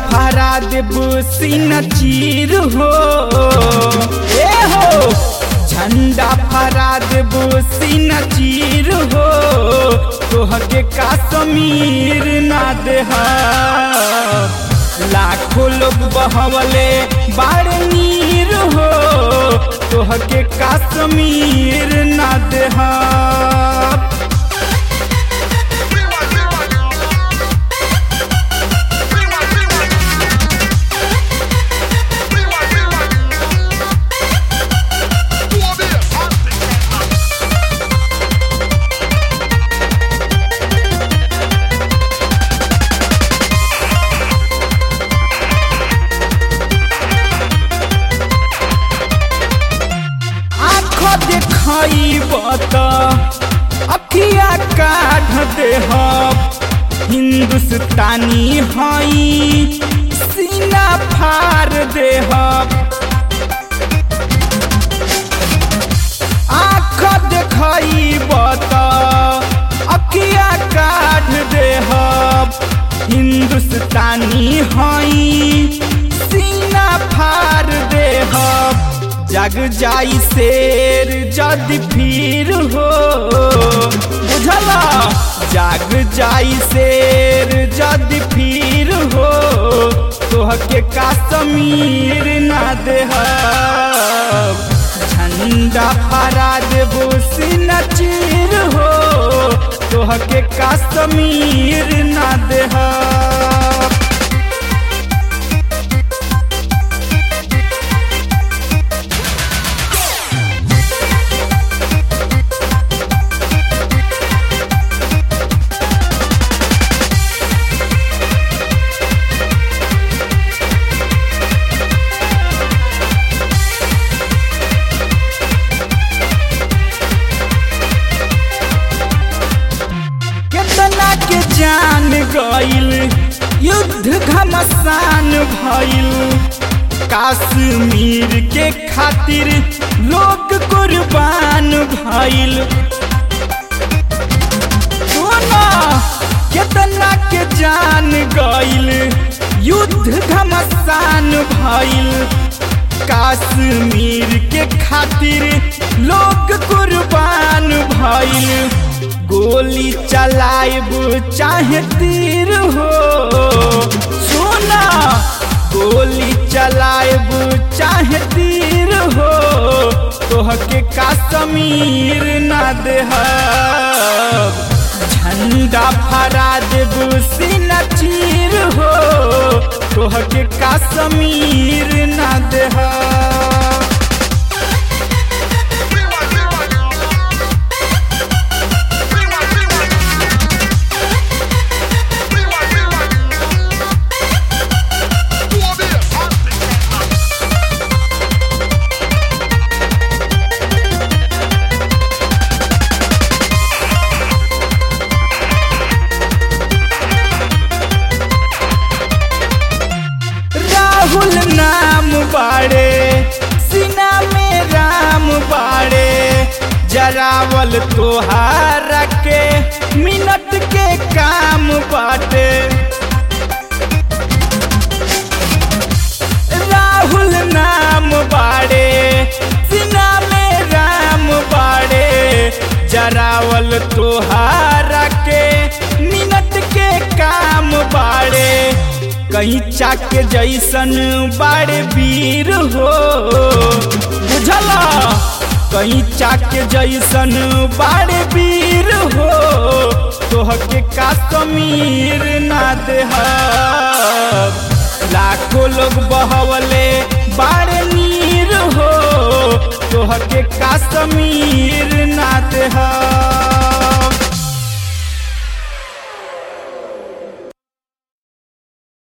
फहरा देबू सीना चीर हो ए हो झंडा फहरा देबू सीना चीर हो तोहके काश्मीर ना देह लाखों लोग बहवले बाड़ नीर हो तोहके काश्मीर ना देह आँख देखब त अखिया काढ़ देहब हिंदुस्तानी हई सीना फाड़ देहब आँख देखब त अखिया काढ़ देहब हिंदुस्तानी हई सीना फाड़ देहब जग जाई शेर जदि फिर हो बुझला जग जाई शेर जदि फिर हो तोहके काश्मीर ना देह झंडा फहरा देबो सीना चीर हो तोहके काश्मीर ना देह केतना के जान गइल युद्ध घमसान भइल कश्मीर के खातिर लोग कुर्बान भइल सोना केतना के जान गइल युद्ध घमसान भइल कश्मीर के खातिर लोग कुर्बान भइल गोली चलाइब चाहे तीर हो सोना गोली चलाइब चाहे तीर हो तोहके काश्मीर ना देह झंडा फहरा देब सीना चीर हो तोहके काश्मीर ना देह राहुल नाम बाड़े सीना में राम बाड़े जरावल तोहारा के मिनट के काम बाटे राहुल नाम बाड़े सीना में राम बाड़े जरावल तोहारा के मिनट के काम बाड़े कहीं चाक जैसन बाड़े वीर हो बुझला कहीं चाक जैसन बाड़े वीर हो तोहके काश्मीर ना देह लाखों लोग बहवले बाड़े नीर हो तोहके काश्मीर ना देह